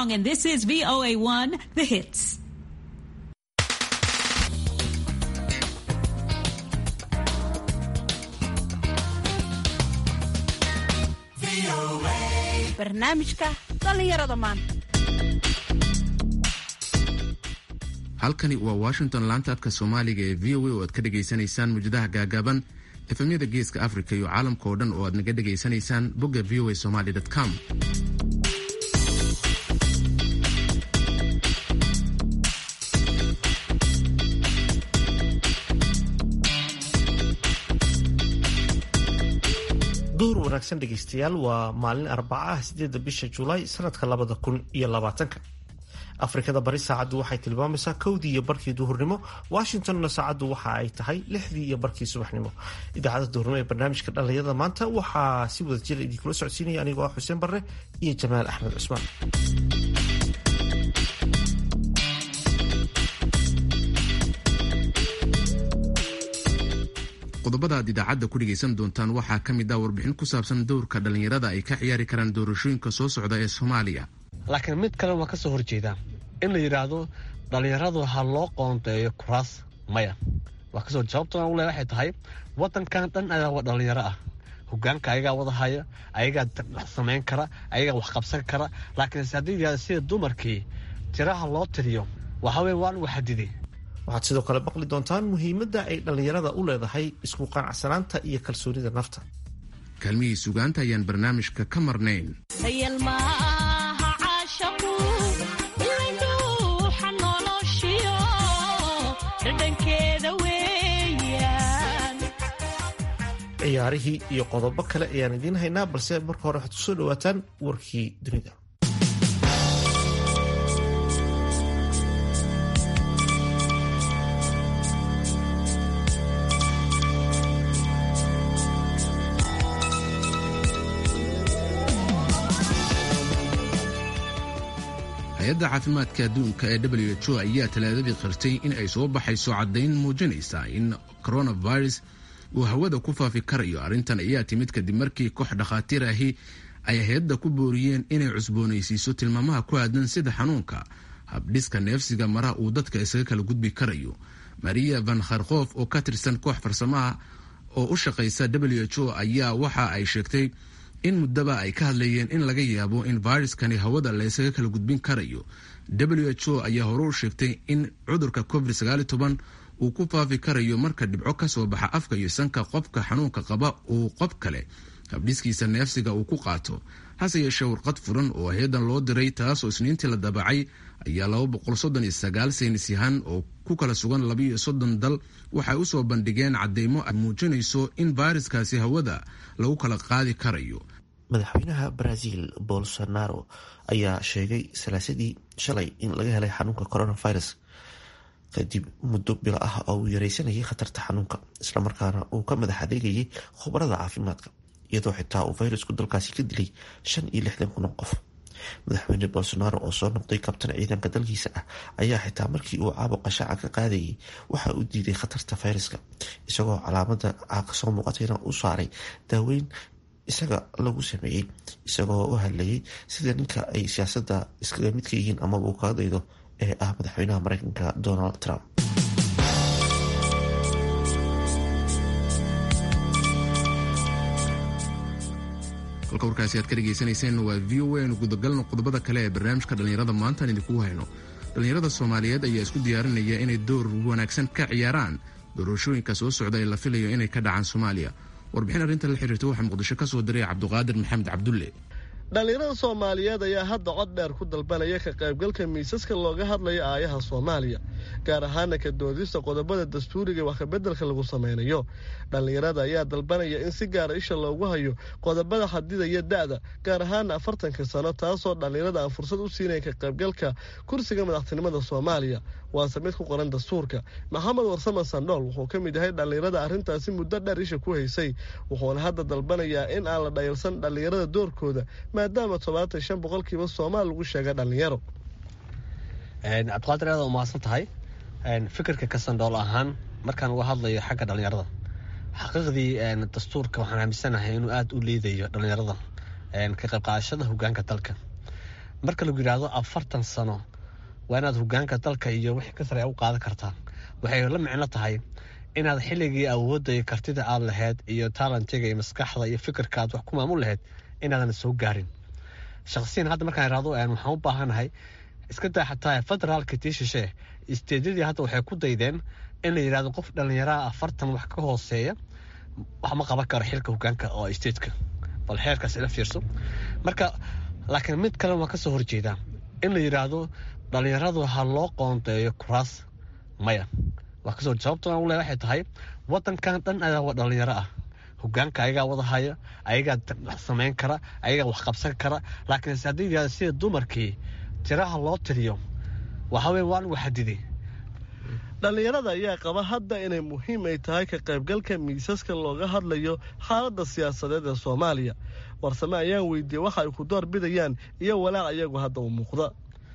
Armstrong, and this is VOA1, The Hits. barnaamijka dhallinyarada maanta halkani waa washington laanta afka soomaaliga ee v o a oo aad ka dhagaysanaysaan mujadaha gaagaaban efemyada geeska africa iyo caalamka oo dhan oo aad naga dhagaysanaysaan bogga v o a somaly com duhur wanaagsan dhegaystayaal waa maalin arbaca ah sideeda bisha julaay sanadka labada kun iyo labaatanka afrikada bari saacaddu waxay tilmaamaysaa kowdii iyo barkii duhurnimo washingtonna saacaddu waxa ay tahay lixdii iyo barkii subaxnimo idaacadda duhurnimo ee barnaamijka dhallinyarada maanta waxaa si wada jira idinkula socodsiinaya anigoo ah xuseen barre iyo jamaal axmed cusmaan qodobada aad idaacadda ku dhegaysan doontaan waxaa ka mid ah warbixin ku saabsan dowrka dhallinyarada ay ka ciyaari karaan doorashooyinka soo socda ee soomaaliya laakiin mid kale waa ka soo horjeedaa in la yidhaahdo dhallinyaradu ha loo qoondeeyo kuraas maya waa kasoo jawaabta u le waxay tahay wadankan dhan ayaa waa dhallinyaro ah hogaanka ayagaa wadahaya ayagaa wax samayn kara ayagaa wax qabsan kara laakiinse haddii yidhahdo sida dumarkii tiraha loo tiriyo waxaa weye waa lagu xadiday waxaad sidoo kale baqli doontaan muhiimadda ay dhallinyarada u leedahay isku qanacsanaanta iyo kalsoonida nafta kaalmihii sugaanta ayaan barnaamijka ka marnayn ciyaarihii iyo qodobo kale ayaan idiin haynaa balse marka hore waxaad kusoo dhawaataan warkii dunida hay-adda caafimaadka adduunka ee w h o ayaa talaadadii qirtay in ay soo baxayso caddayn muujinaysa in coronavirus uu hawada ku faafi karayo arrintan ayaa timid kadib markii koox dhakhaatiir ahi ay hay-adda ku booriyeen inay cusboonaysiiso tilmaamaha ku aadan sida xanuunka habdhiska neefsiga maraha uu dadka isaga kala gudbi karayo maria van kharkof oo ka tirsan koox farsamaha oo u shaqaysa w h o ayaa waxa ay sheegtay in muddaba ay ka hadlayeen in laga yaabo in viruskani hawada laysaga kala gudbin karayo w h o ayaa hore u sheegtay in cudurka covid uu ku faafi karayo marka dhibco ka soo baxa afka iyo sanka qofka xanuunka qaba uu qof kale habdhiskiisa neefsiga uu ku qaato hase yeeshee warqad furan oo hay-adan loo diray taasoo isniintii la daabacay ayaa laba boqol soddon iyo sagaal saynis yahan oo ku kala sugan labaiyo soddon dal waxay usoo bandhigeen cadeymo ay muujinayso in fayraskaasi hawada lagu kala qaadi karayo madaxweynaha brazil bolsonaro ayaa sheegay salaasadii shalay in laga helay xanuunka coronavirus kadib muddo bilo ah oo uu yareysanayay khatarta xanuunka islamarkaana uu ka madax adeegayay khubarada caafimaadka iyadoo xitaa uu fayrasku dalkaasi ka dilay shan iyo lixdan kun oo qof madaxweyne bolsonaro oo soo noqday kabtan ciidanka dalkiisa ah ayaa xitaa markii uu caabuqa shaaca ka qaadayay waxa uu diiday khatarta fayraska isagoo calaamada caaqa soo muuqatayna u saaray daaweyn isaga lagu sameeyey isagoo u hadlayay sida ninka ay siyaasadda iskaga midka yihiin amaba uu kaga daydo ee ah madaxweynaha mareykanka donald trump halka warkaasi aad ka dhegaysanayseen waa v o a aynu gudagalno qodobada kale ee barnaamijka dhallinyarada maantaan idinkugu hayno dhallinyarada soomaaliyeed ayaa isku diyaarinaya inay door wanaagsan ka ciyaaraan doorashooyinka soo socda ee la filayo inay ka dhacaan soomaaliya warbixin arrinta la xiriirta waxaa muqdisho ka soo diray cabduqaadir maxamed cabdulle dhallinyarada soomaaliyeed ayaa hadda cod dheer ku dalbanaya ka qaybgalka miisaska looga hadlayo aayaha soomaaliya gaar ahaana ka doodista qodobada dastuuriga wax kabeddelka lagu sameynayo dhallinyarada ayaa dalbanaya in si gaara isha loogu hayo qodobada xadidaya da'da gaar ahaana afartanka sano taasoo dhallinyarada aan fursad u siinayn ka qaybgalka kursiga madaxtinimada soomaaliya waase mid ku qoran dastuurka maxamed warsame sandhool wuxuu ka mid yahay dhallinyarada arrintaasi muddo dheer isha ku haysay wuxuuna hadda dalbanayaa in aan la dhayalsan dhallinyarada doorkooda maadaama todobaatan shan boqolkiiba soomaal lagu sheegay dhallinyaro cabdiqaadir aad umahadsan tahay fikirka kasandhool ahaan markaan uga hadlayo xagga dhallinyarada xaqiiqdii dastuurka waxaan aaminsanahay inuu aada u liidayo dhallinyarada ka qayb qaadashada hogaanka dalka marka lagu yidhaahdo afartan sano waa inaad hogaanka dalka iyo wixii ka sare u qaadan kartaa waxay la micno tahay inaad xilligii awoodda iyo kartida aad lahayd iyo taalentiga iyo maskaxda iyo fikirka aad wax ku maamul lahayd inaadan soo gaarin shaqsiyan hadda markaan irahdo waxaan u baahanahay iska daa xataa federaalka tii shishe isteedyadii hadda waxay ku daydeen in la yidhahdo qof dhallinyaraha afartan wax ka hooseeya wax ma qaban karo xilka hogaanka oo isteedka bal xeerkaas ila fiirso marka laakiin mid kale waa kasoo horjeedaa in la yidhaahdo dhallinyaradu ha loo qoondeeyo kuraas maya waa kasoo sababto aan ule waxay tahay wadankan dhan ayaa waa dhallinyaro ah hogaanka ayagaa wada haya ayagaa wax samayn kara ayagaa wax qabsan kara laakiin haddii yidhahdo sida dumarkii tiraha loo tiriyo waxa weye waa lagu xadiday dhallinyarada ayaa qaba hadda inay muhiim ay tahay ka qaybgalka miisaska looga hadlayo xaaladda siyaasadeed ee soomaaliya warsame ayaan weydiiyey waxa ay ku door bidayaan iyo walaac iyagu hadda u muuqda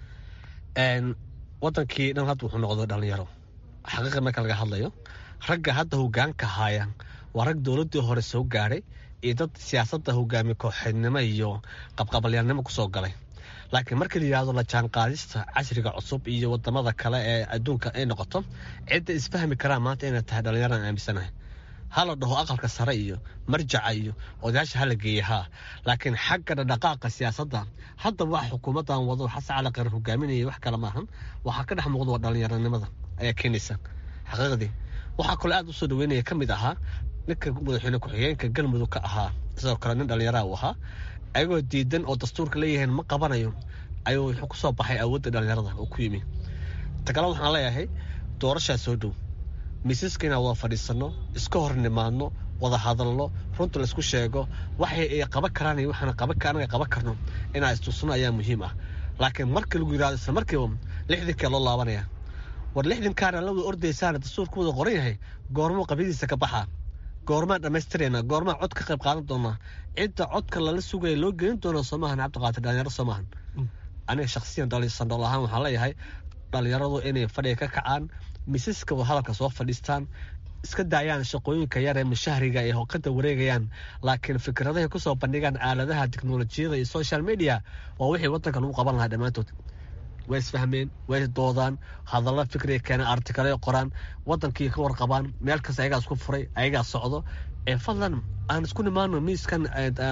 wadankii dhan hadda wuxuu noqdo dhallinyaro xaqiiqa marka laga hadlayo ragga hadda hogaanka haaya waa rag dowladdii hore soo gaadhay iyo dad siyaasadda hogaamiye kooxeednimo iyo qabqabalyaalnimo kusoo galay laakiin markii la yidhahdo la jaanqaadista casriga cusub iyo wadamada kale ee adduunka ay noqoto cidda isfahmi karaa maanta inay tahay dhallinyaraan aaminsanahay ha la dhaho aqalka sare iyo marjaca iyo odayaasha hala geeya haa laakiin xagga dhaqdhaqaaqa siyaasadda hadda wax xukuumaddan wado xasan cali qare hogaaminaya wax kale maahan waxaa ka dhex muuqda waa dhallinyaranimada ayaa keenaysa xaqiiqdii waxaa kaloo aad usoo dhaweynaya ka mid ahaa ninka madaxweyne ku-xigeenka galmudug ka ahaa sidoo kale nin dhallinyaraha uu ahaa ayagoo diidan oo dastuurka leeyahayn ma qabanayo ayuu wuxuu ku soo baxay awoodda dhallinyarada oo ku yimi takale waxaan leeyahay doorashaa soo dhow miisaska inaan wada fadhiisanno iska hor nimaadno wada hadalno runta laisku sheego waxay ay qaban karaan iyo waxaan anaga qaban karno inaan istusno ayaa muhiim ah laakiin marka lagu yidhahdo isla markiiba lixdinkee loo laabanaya war lixdinkaana la wada ordaysaana dastuurka wada qoran yahay goormo qabyadiisa ka baxaa goormaan dhammaystirayna goormaan cod ka qayb qaadan doonaa cidda codka lala sugaya loo gelin doona soomahan cabdiqaadir dhalinyaro soomahan aniga shaksiyan sandhool ahaan waxaan leeyahay dhalinyaradu inay fadhiga ka kacaan misaska hadalka soo fadhiistaan iska daayaan shaqooyinka yar ee mushahriga ay hoqada wareegayaan laakiin fikradahay kusoo bandhigaan aaladaha teknolojiyada iyo social media waa wixii wadanka lagu qaban lahaa dhammaantood way isfahmeen way doodaan hadalla fikriga keenan artikale qoraan wadankii ka warqabaan meel kasta ayagaa isku furay ayagaa socdo ee fadlan aan isku nimaano miiskan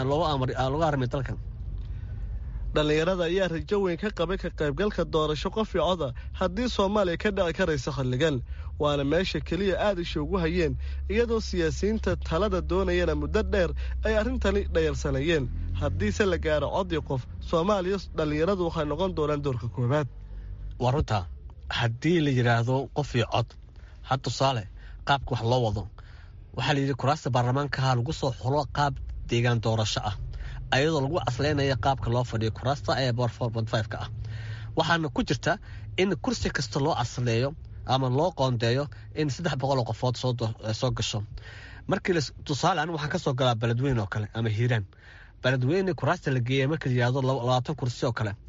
looga armay dalkan dhallinyarada ayaa rajo weyn ka qabay ka qaybgalka doorasho qof i coda haddii soomaaliya ka dhici karaysa xilligan waana meesha keliya aad isha ugu hayeen iyadoo siyaasiyiinta talada doonayana muddo dheer ay arrintani dhayalsanayeen haddiise la gaaro codii qof soomaaliya dhallinyaradu waxay noqon doonaan doorka koowaad waa runta haddii la yidhaahdo qof io cod had tusaale qaabka wax loo wado waxaa la yidhi kuraasta baarlamaankaha lagu soo xulo qaab deegaan doorasho ah ayadoo lagu caslaynaya qaabka loo fadhiyo kuraasta ee bor ka ah waxaana ku jirta in kursi kasta loo casleeyo ama loo qoondeeyo in saddex boqol oo qofood soo gasho markii tusaale an waxaan kasoo galaa beledweyne oo kale ama hiiraan beledweyne kuraasta la geeya marka layihahdo labaatan kursi oo kale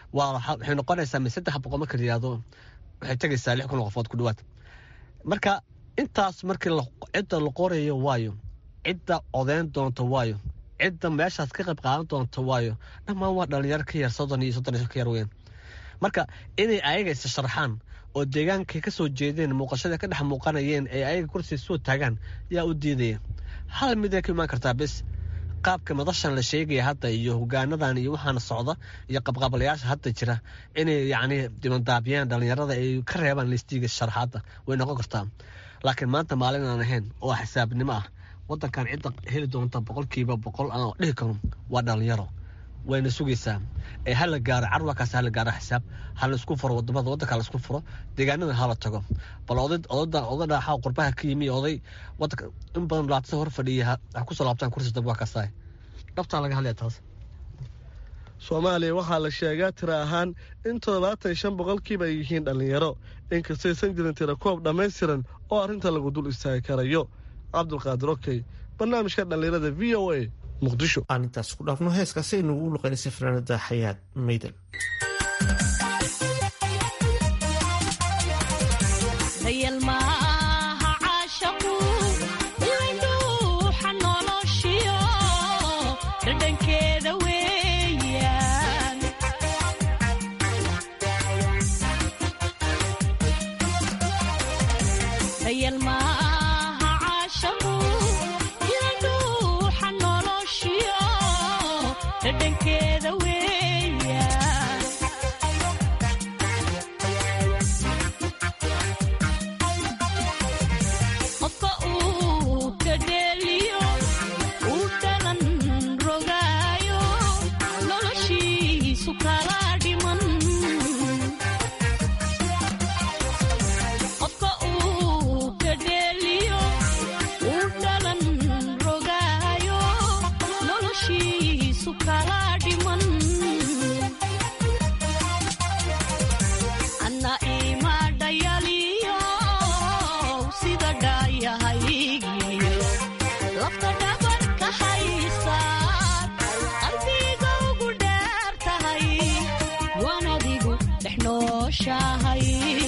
waxay noqonaysaa mi saddex boqol marka layihahdo waxay tegaysaa lix kun oo qofood ku dhawaad marka intaas markii cidda la qorayo waayo cidda codeyn doonto waayo cidda meeshaas ka qayb qaadan doonto waayo dhammaan waa dhalinyaro ka yar soddon iyo soddon iyo ka yar weyn marka inay ayaga isa sharxaan oo deegaankay ka soo jeedeen muuqashada ka dhex muuqanayeen ee ayaga kursi soo taagaan yaa u diidaya hal mid ay ka imaan kartaa bis qaabka madashan la sheegaya hadda iyo hogaanadan iyo waxaana socda iyo qabqabalayaasha hadda jira inay yacni dibandaabiyaan dhalinyarada ay ka reebaan listiga sharxaadda way noqon kartaa laakiin maanta maalin aan ahayn oo xisaabnimo ah wadankan cidda heli doonta boqolkiiba boqol aan dhihi karo waa dhalinyaro wayna sugaysaa ee hala gaaro carwakaas hala gaaro xisaab hala isku furo wadamada wadanka la isku furo deegaanada hala tago bal oday odada oda dhaaxa qurbaha ka yimi oday wadanka in badan laatisa hor fadhiya ha kusoo laabtaan kursi dambe waa kasaay dhabtaa laga hadlaya taas soomaaliya waxaa la sheegaa tira ahaan in toddobaatan iyo shan boqolkiiba ay yihiin dhallinyaro inkastaysan jirin tira koob dhammaystiran oo arrinta lagu dul istaagi karayo cabdulqaadir okey barnaamijka dhallinyarada v o a muqdisho aan intaas ku dhaafno heeskaasi aynu ugu luqaynaysa fanaanada xayaad maydan sayal maaha caashaqu ila dhuuxa noloshiyo dhadhankeeda weeya qofka uu ka dheeliyo uu dhalan rogaayo noloshiisu kala dhiman qofka uu ka dheeliyo uu dhalan rogaayo noloshiisu kala dhiman anna ima dhayaliyo sida dhaayahaygiyo lafta dhabarka haysaad qalbiga ugu dheer tahay waan adigu dhex nooshahay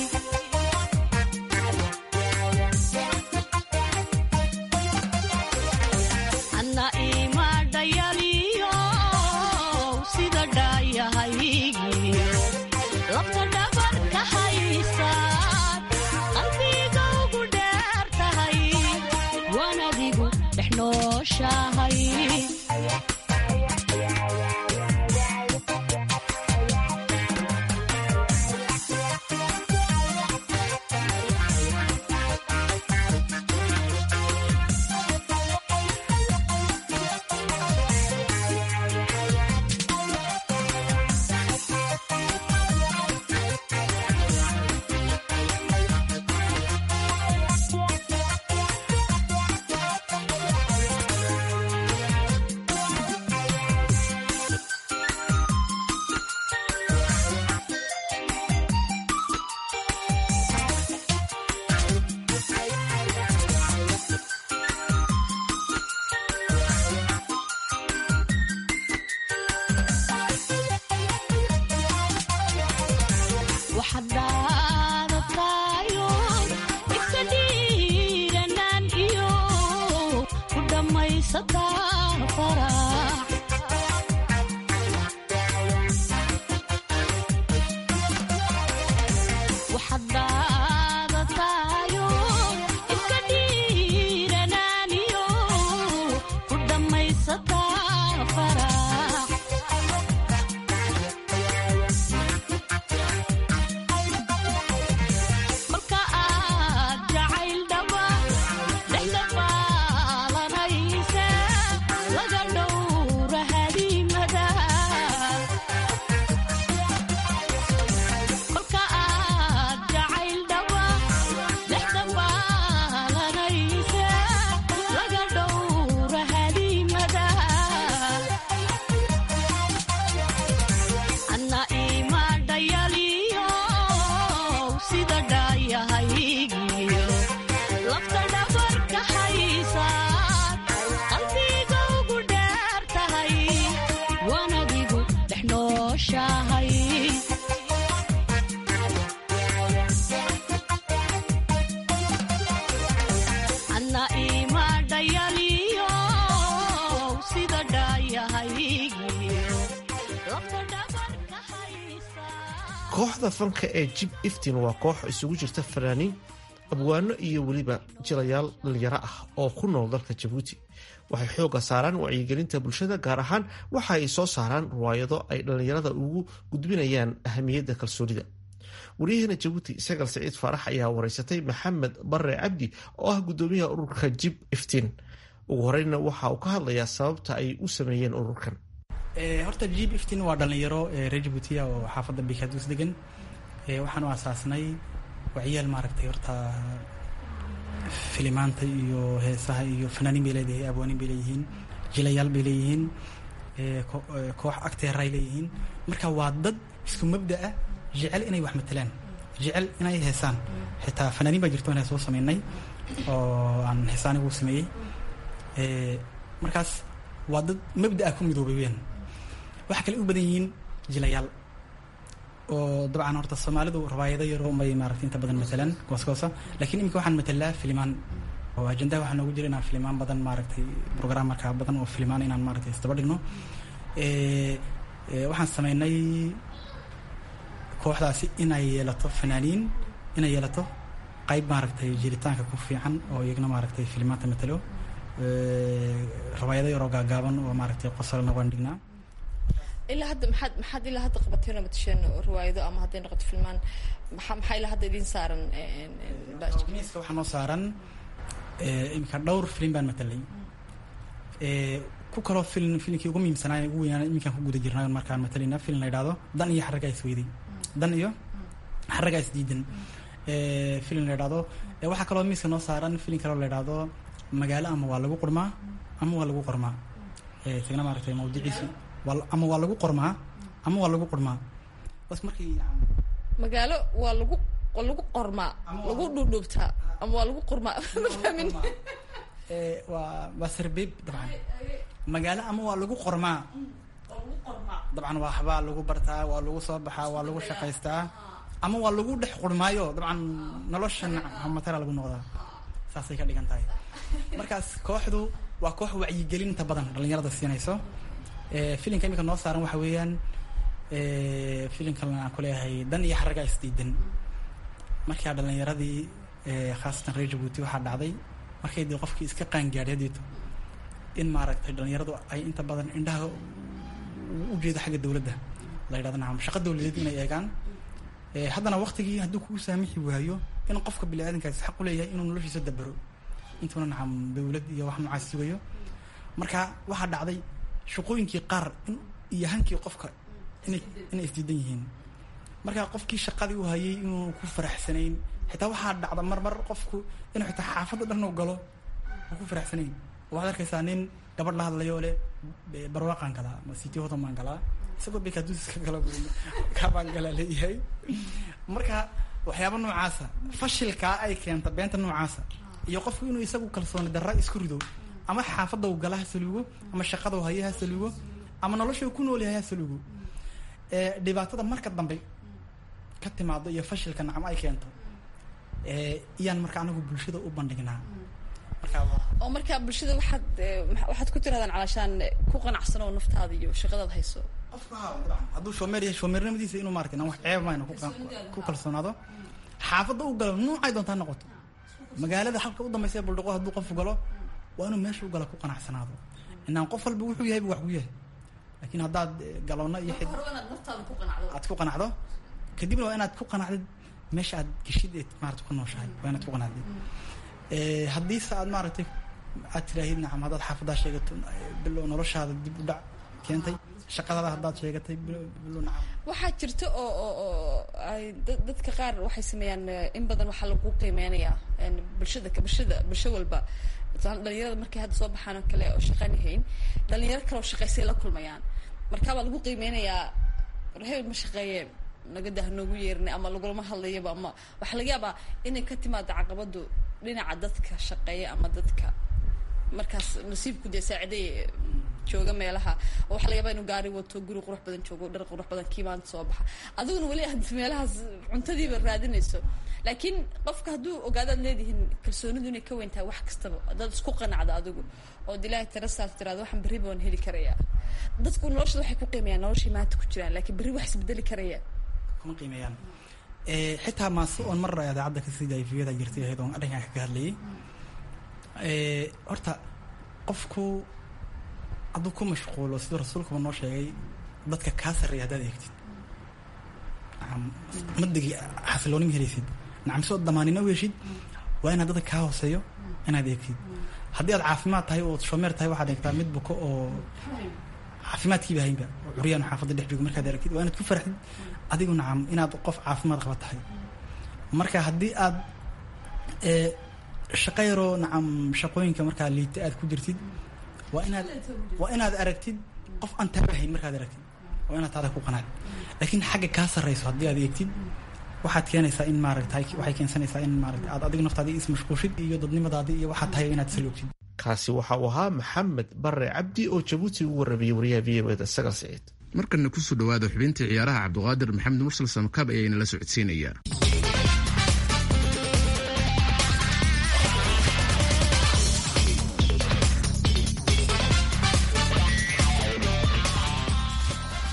anna ima dhayaliyo sida dhaayahaygiyo lafta dhabarka haysaad qalbiga ugu dheer tahay waan adigu dhex nooshahay waxaad dhaadatayo iska dhiiranaan iyo ku dhammaysataa farax waxaad dhaadatayo iska dhiiranaan iyo ku dhammaysataa farax marka aad jacayl dhaba dhexda baalanaysa laga dhowra hadiimada kolka aad jacayl dhaba dhexda baalanaysa laga dhowra hadiimada anna ima dhayaliyo sida dhaayahaygiyo lafta dhabarka haysaad qalbiga ugu dheer tahay waan adigu dhex nooshahay anna ima dhayaliyo sida dhaayahaygiyo lafta dhabarka haysaad kooxda fanka ee jib iftin waa koox isugu jirta fanaaniin abwaano iyo weliba jilayaal dhalinyaro ah oo ku nool dalka jabuuti waxay xooga saaraan wacyigelinta bulshada gaar ahaan waxa ay soo saaraan riwaayado ay dhallinyarada ugu gudbinayaan ahamiyadda kalsoonida waryaheena jabuuti sagal saciid faarax ayaa wareysatay maxamed bare cabdi oo ah gudoomiyaha ururka jib iftiin ugu horeyna waxa uu ka hadlayaa sababta ay u sameeyeen ururkan horta jib iftin waa dhalinyaro reer jabuutiya oo xaafadda bikaadus degan waxaanu aasaasnay wacyaal maaragtay horta filimaanta iyo heesaha iyo fanaaniin bay leedahay abwaaniin bay leeyihiin jilayaal bay leeyihiin koox agteeray leeyihiin marka waa dad isku mabda ah jecel inay wax matelaan jecel inay heesaan xitaa fanaaniin baa jirto inaan soo sameynay oo aan heesaanigu sameeyey markaas waa dad mabda ah ku midoobay weyaan waxaa kale u badan yihiin jilayaal oo dabcan horta soomaalidu rawaayado yaroo may maaragtay inta badan matalaan goosgoosa laakiin iminka waxaan matalaa filimaan oo ajendaha waxaa noogu jira inaan filimaan badan maaragtay program markaa badan oo filimaan inaan maaragtay isdaba dhigno waxaan sameynay kooxdaasi inay yeelato fanaaniin inay yeelato qayb maaragtay jiritaanka ku fiican oo iyagna maaragtay filimaanta matalo rawaayado yaroo gaagaaban oo maaragtay qosalna waan dhignaa ilaa hadda maxaad maxaad ilaa hadda qabateen oo matasheen riwaayado ama hadday noqoto filmaan maxaa maxaa ilaa hadda idiin saaran miiska waxaa noo saaran iminka dhowr filim baan matalay ku kaloo film filimkii ugu muhiimsanaa ugu weynaan iminkaan ku guda jirnay markaan matalayna film la yidhahdo dan iyo xarragaa isweyday dan iyo xarragaa isdiidan film la yidhahdo waxaa kaloo miiska noo saaran film kaloo la yidhahdo magaalo ama waa lagu qurmaa ama waa lagu qormaa isagna maaragtay mawduuciisi ama waa lagu qormaa ama waa lagu qurmaa bas markii magaalo waa lagu waa lagu qormaa lagu dhuudhuubtaa ama waa lagu qurmaa ma fahmin waa waa sarbeeb dabcan magaalo ama waa lagu qormaa dabcan waa waxbaa lagu bartaa waa lagu soo baxaa waa lagu shaqaystaa ama waa lagu dhex qurmaayo dabcan nolosha matala lagu noqdaa saasay ka dhigan tahay markaas kooxdu waa koox wacyigelin inta badan dhalinyarada siinayso filimka imika noo saaran waxa weeyaan filimkan aan kuleeyahay dan iyo xarragaa isdiidan markaa dhalinyaradii khaasatan reer jabuuti waxaa dhacday markay dee qofkii iska qaangaadhadeeto in maaragtay dhalinyaradu ay inta badan indhaha u jeedo xagga dowladda la yidhahdo nacam shaqa dowladeed inay eegaan haddana waqtigii hadduu kugu saamixi waayo in qofka bini aadankaasi xaq u leeyahay inuu noloshiisa dabaro intuuna nacam dowlad iyo wax noocaas sugayo marka waxaa dhacday shaqooyinkii qaar in iyo hankii qofka inay inay isdiidan yihiin marka qofkii shaqadii u hayay inuu ku faraxsanayn xitaa waxaa dhacda mar mar qofku inuu xitaa xaafadda dhan u galo uu ku faraxsanayn waxaad arkaysaa nin gabadh la hadlayo leh barwaaqaan galaa ma city hodan baan galaa isagoo bekaduuska gala kabaan galaa leeyahay marka waxyaaba noocaasa fashilkaa ay keenta beenta noocaasa iyo qofku inuu isagu kalsooni darra isku rido ama xaafadda u gala ha saluugo ama shaqada u haya ha saluugo ama nolosha uu ku nool yahay ha saluugo dhibaatada marka dambe ka timaado iyo fashilka nacam ay keento iyaan marka anagu bulshada u bandhignaa oo markaa bulshada waxaad waxaad ku tirahdaan calaashaan ku qanacsan oo naftaada iyo shaqadaad hayso hadduu shoomeer yahay shoomeernimadiisa inuu maarata inaan wax ceeb mayno ku kalsoonaado xaafadda u galo nuucay doontaa noqoto magaalada halka u dambaysa ee buldhaqo hadduu qofu galo waa inuu meesha u gala ku qanacsanaado inaan qof walba wuxuu yahay wax ku yahay laakiin haddaad galoona iyo xid aad ku qanacdo kadibna waa inaad ku qanacdid meesha aad geshid eed maarata ku nooshahay waa inaad ku qanacdid haddiise aad maaragtay aad tiraahid nacam haddaad xaafaddaa sheegato bilow noloshaada dib u dhac keentay shaqadaada haddaad sheegatay bilow nacam waxaa jirta oo oo oo ay dadka qaar waxay sameeyaan in badan waxaa lagu qiimeynayaa bulshada bulshada bulsho walba dhalinyarada markay hadda soo baxaan oo kale oo shaqan yahayn dhalinyaro kale oo shaqaysay la kulmayaan marka baa lagu qiimeynayaa hebel ma shaqeeye nagada hanoogu yeerin ama lagulama hadlayaba ama waxaa laga yaabaa inay ka timaado caqabadu dhinaca dadka shaqeeya ama dadka markaas nasiibku dee saaciday jooga meelaha oo waxaa laga yaabaa inuu gaari wato guri qurux badan joogo dhar qurux badan kii maanta soo baxa adiguna weli aad meelahaas cuntadiiba raadinayso laakiin qofka hadduu ogaadaad leedihiin kalsoonidu inay ka weyn tahay wax kastaba haddaad isku qanacdo adigu ood ilaahay tarasaas tiraado waxaan berri baan heli karayaa dadku noloshada waxay ku qiimayaan noloshii maanta ku jiraan laakiin berri wax isbedeli karaya kuma qiimeeyaan xitaa maase oon mar idaacadda ka sii daayifiyada jirtay ahayd oon arrinkan kaga hadlayay horta qofku hadduu ku mashquulo siduu rasuulkuba noo sheegay dadka kaa sarreeya haddaad eegtid nacam madigi xasilooni ma helaysid nacam si ood damaanina u heshid waa inaad dadka kaa hooseeyo inaad eegtid haddii aad caafimaad tahay oo shomeer tahay waxaad eegtaa mid buko oo caafimaadkiiba haynba oo curyaan xaafadda dhex joogo markaad aragtid waa inaad ku farxdid adigu nacam inaad qof caafimaad qaba tahay marka haddii aad shaqo yaroo nacam shaqooyinka markaa liita aad ku jirtid waa inaad waa inaad aragtid qof aan taabahayn markaad aragtid waa inaad taada ku qanacd laakiin xagga kaa sarreyso haddii aad eegtid waxaad keenaysaa in maaragta waxay keensanaysaa in maaragta aad adigu naftaadii ismashquushid iyo dadnimadaadii iyo waxaad tahay inaad saloogtid kaasi waxa uu ahaa maxamed bare cabdi oo jabuuti ugu warramayey wariyaha v o eda sagal siciid markana kusoo dhawaada xubintii ciyaaraha cabdiqaadir maxamed mursal samakaab ayaana la socodsiinaya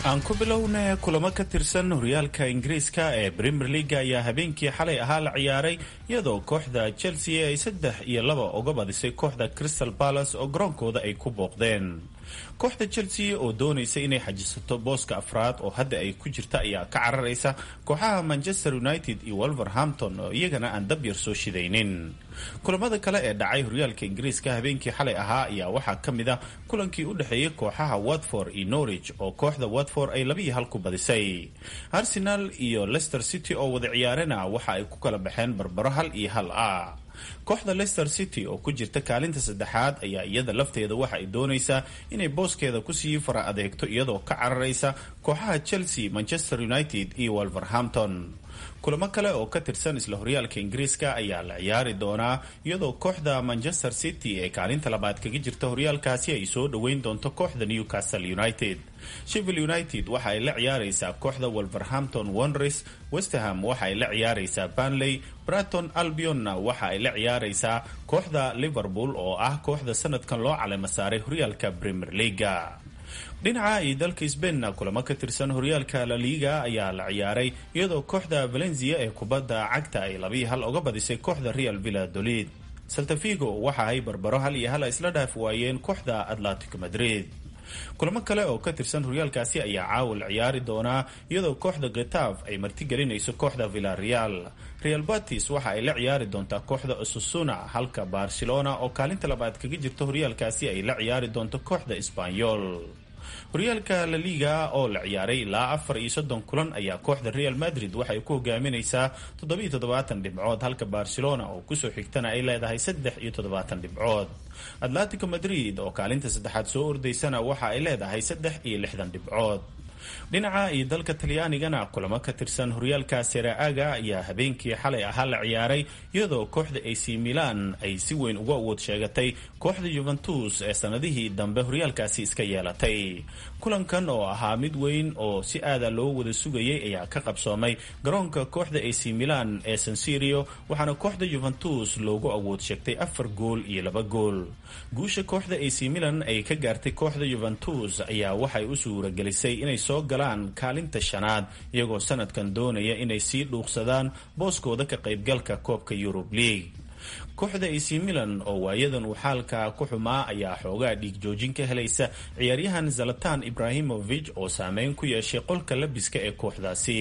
aan ku bilowna kulamo ka tirsan horyaalka ingiriiska ee premier leaga ayaa habeenkii xalay ahaa la ciyaaray iyadoo kooxda chelsea ay saddex iyo laba uga badisay kooxda crystal palace oo garoonkooda ay ku booqdeen kooxda chelsea oo doonaysa inay xajisato booska afraad oo hadda ay ku jirta ayaa ka cararaysa kooxaha manchester united iyo wolverhampton oo iyagana aan dab yar soo shidaynin kulamada kale ee dhacay horyaalka ingiriiska habeenkii xalay ahaa ayaa waxaa ka mid ah kulankii u dhexeeyay kooxaha watford iyo norwich oo kooxda watford ay labiiyo hal ku badisay arsenal iyo leicester city oo wada ciyaarena waxa ay ku kala baxeen barbaro hal iyo hal ah kooxda leicester city oo ku jirta kaalinta saddexaad ayaa iyada lafteeda waxa ay doonaysaa inay booskeeda kusii fara adeegto iyadoo ka cararaysa kooxaha chelsea manchester united iyo wolverhampton kulamo kale oo ka tirsan isla horyaalka ingiriiska ayaa la ciyaari doonaa iyadoo kooxda manchester city ee kaalinta labaad kaga jirta horyaalkaasi ay soo dhoweyn doonto kooxda newcastle united sheffield united waxa ay la ciyaaraysaa kooxda wolverhampton wanderers westerham waxa ay la ciyaaraysaa banley braton albionna waxa ay la ciyaaraysaa kooxda liverpool oo ah kooxda sanadkan loo calema saaray horyaalka premier leaga dhinaca iyo dalka sbainna kulamo ka tirsan horyaalka la liga ayaa la ciyaaray iyadoo kooxda valencia ee kubadda cagta ay labiiyo hal uga badisay kooxda real villadolid saltafigo waxa ay barbaro hal iyo hal isla dhaaf waayeen kooxda atlantic madrid kulamo kale oo ka tirsan horyaalkaasi ayaa caawa la ciyaari doonaa iyadoo kooxda getav ay martigelinayso kooxda villareal real batis waxa ay la ciyaari doontaa kooxda osusuna halka barcelona oo kaalinta labaad kaga jirta horyaalkaasi ay la ciyaari doonto kooxda sbanyol horyaalka la liga oo la ciyaaray ilaa afar iyo soddon kulan ayaa kooxda real madrid waxay ku hogaaminaysaa toddobiyo toddobaatan dhibcood halka barcelona oo kusoo xigtana ay leedahay saddex iyo toddobaatan dhibcood atletico madrid oo kaalinta saddexaad soo ordaysana waxa ay leedahay saddex iyo lixdan dhibcood dhinaca iyo dalka talyaanigana kulamo ka tirsan horyaalka seraaga ayaa habeenkii xalay ahaa la ciyaaray iyadoo kooxda ac milan ay si weyn uga awood sheegatay kooxda juventus ee sanadihii dambe horyaalkaasi iska yeelatay kulankan oo ahaa mid weyn oo si aada loo wada sugayay ayaa ka qabsoomay garoonka kooxda ac milan ee sansirio waxaana kooxda juventus loogu awood sheegtay afar gool iyo laba gool guusha kooxda ac milan ay ka gaartay kooxda juventus ayaa waxay u suuragelisay inay soo galaan kaalinta shanaad iyagoo sanadkan doonaya inay sii dhuuqsadaan booskooda ka qaybgalka koobka yurub league kooxda ac milan oo waayadan uu xaalka ku xumaa ayaa xoogaa dhiig joojin ka helaysa ciyaaryahan zalatan ibrahimovic oo saameyn ku yeeshay qolka labiska ee kooxdaasi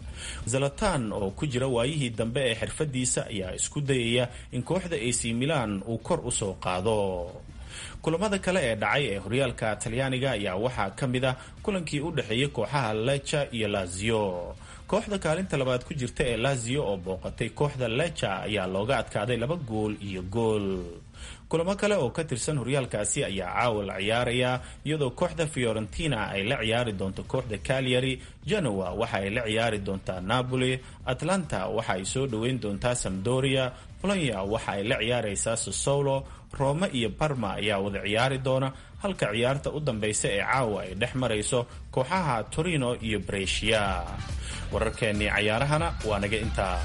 zalatan oo ku jira waayihii dambe ee xirfadiisa ayaa isku dayaya in kooxda ac milan uu kor usoo qaado kulamada kale ee dhacay ee horyaalka talyaaniga ayaa waxaa ka mid ah kulankii u dhexeeyay kooxaha lecha iyo lazio kooxda kaalinta labaad ku jirta ee lazio oo booqatay kooxda lecha ayaa looga adkaaday laba gool iyo gool kulamo kale oo ka tirsan horyaalkaasi ayaa caawa la ciyaaraya iyadoo kooxda fiorentina ay la ciyaari doonto kooxda calyary genoa waxa ay la ciyaari doontaa napoli atlanta waxa ay soo dhoweyn doontaa samdoria polonia waxa ay la ciyaaraysaa sosolo rome iyo barma ayaa wada ciyaari doona halka ciyaarta u dambeysa ee caawa ay dhex marayso kooxaha torino iyo brescia wararkeennii cayaarahana waa naga intaa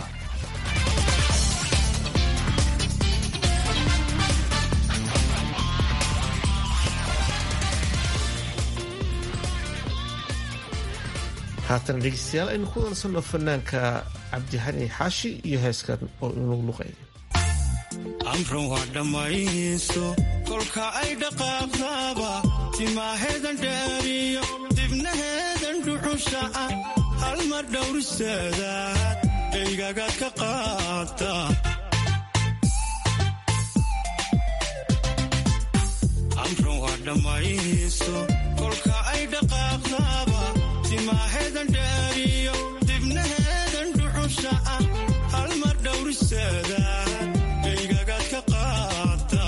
haatan dhegeystayaal aynu ku dansanno fanaanka cabdixani xaashi iyo heeskan oo inuu luqay amran waa dhammayso kolka ay dhaqaaqdaaba timaaheedan dheeriyo dibnaheedan dhuxusha ah hal mar dhowriseedaad dhaygagaad ka qaata amran waa dhammayso kolka ay dhaqaaqdaaba timaaheedan dheeriyo dibnaheedan dhuxusha ah hal mar dhowriseedaad dhaygagaad ka qaata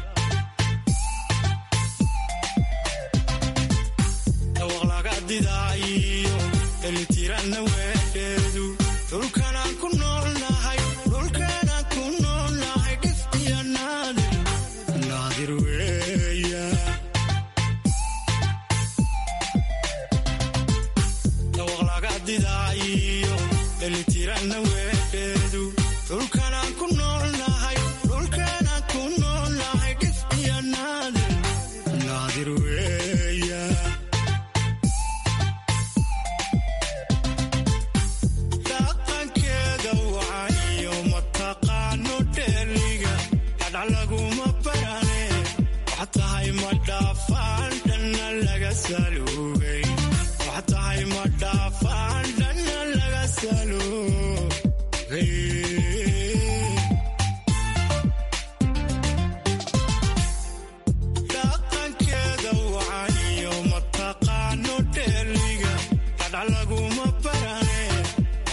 dhawaq laga didaayo elitiranna weedheedu dhulkanaan ku noolnahay dhulkanaan ku noolnahay dhif iyo naadir naadir weeya dhawaq laga didaayo elitiranna weedheedu dhulkanaan ku noolnahay dhulkanaan ku noolnahay dhif iyo naadir naadir weeya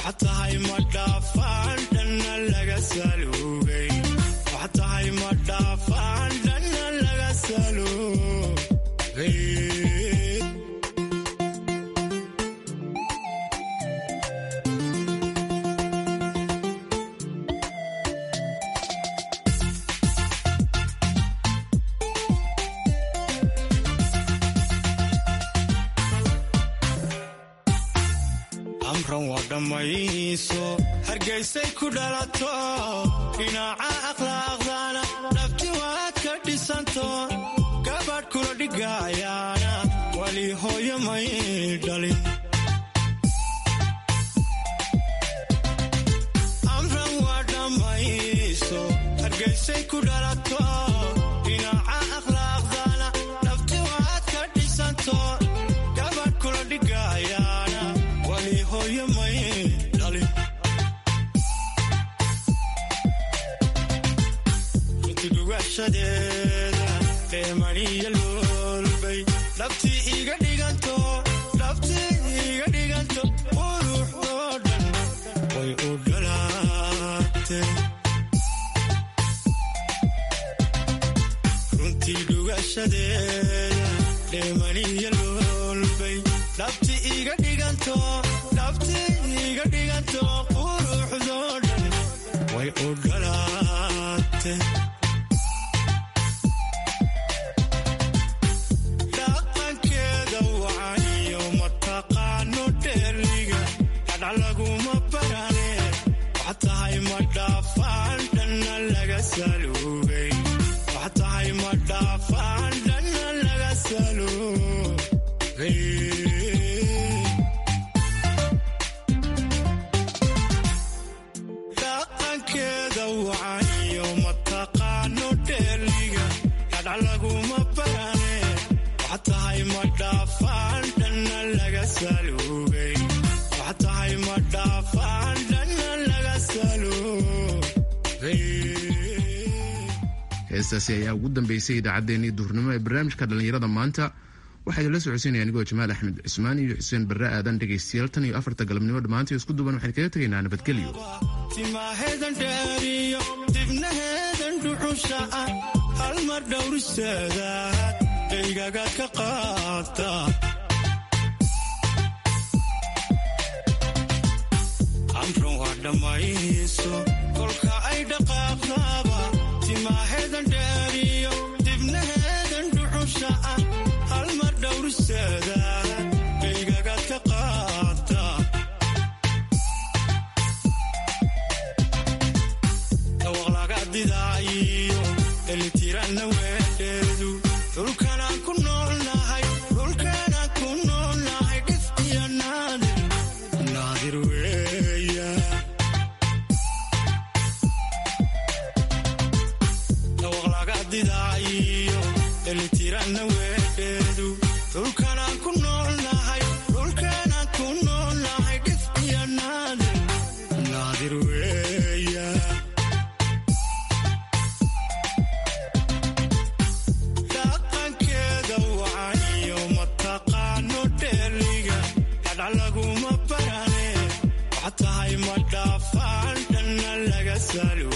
waxa tahay ma dhaafaan dhanna laga saluugay waxa tahay ma dhaafaan dhanna laga saluugay amran waa dhammayso hargaysay ku dhalato dhinaca akhlaaqdana dhabti waad ka dhisanto gabadh kula dhigayaana wali hooyo may dhalin amran waa dhammayso hargaysay ku dhalato dhinaca akhlaaqdana dhabti waad ka dhisanto gabadh kula dhigayaana wali hooyo may dhalin runti dhugashadeeda dheemaniya loolbay dhabtii iga dhiganto dhabtii iga dhiganto quruxdoo dhan way u dhalaatee runtii dhugashadeeda dheemaniya loolbay dhabti iga dhiganto dhabti iga dhiganto quruxdoo dhan way u dhalaate dhaqankeeda wacaniyo mataqaano dheerliga hadhac laguma barane waxa tahay ma dhaafaan dhanna laga saluugay waxa tahay ma dhaafaan dhanna laga saluugay dhaqankeeda wacaniyo mataqaano dheerliga hadhac laguma barane waxa tahay ma dhaafaan dhanna laga saluugay waxa tahay ma dhaafaan dhanna laga saluugay heestaasi ayaa ugu dambeysay idaacaddeenii duhurnimo ee barnaamijka dhallinyarada maanta waxaa idinla socodsiinaya anigoo jamaal axmed cismaan iyo xuseen barre aadan dhegaystayaal tan iyo afarta galabnimo dhammaantii isku duban waxaan kaga tegaynaa nabadgelyo timaheedan dheeriyo dibnaheedan dhuxusha ah hal mar dhowriseedaad dhaygaga ka qaata amran waa dhammayso kolka ay dhaqaaqdaaba timaheedan dheeriyo dibnaheedan dhuxusha ah hal mar dhowriseedaad dhaygaga ka qaata dhawaq laga didaayiyo dhelitiranna weedheedu dhulkanaan ku noolnahay dhulkanaan ku noolnahay dhif iyo naadir naadir weeya dhawaq laga didaayiyo dhelitiranna weedheedu dhulkanaan ku noolnahay dhulkanaan ku noolnahay dhif iyo naadir naadir weeya dhaqankeeda wacaniyo mataqaano dheerliga hadhac laguma barane waxa tahay ma dhaafaan dhanna laga salu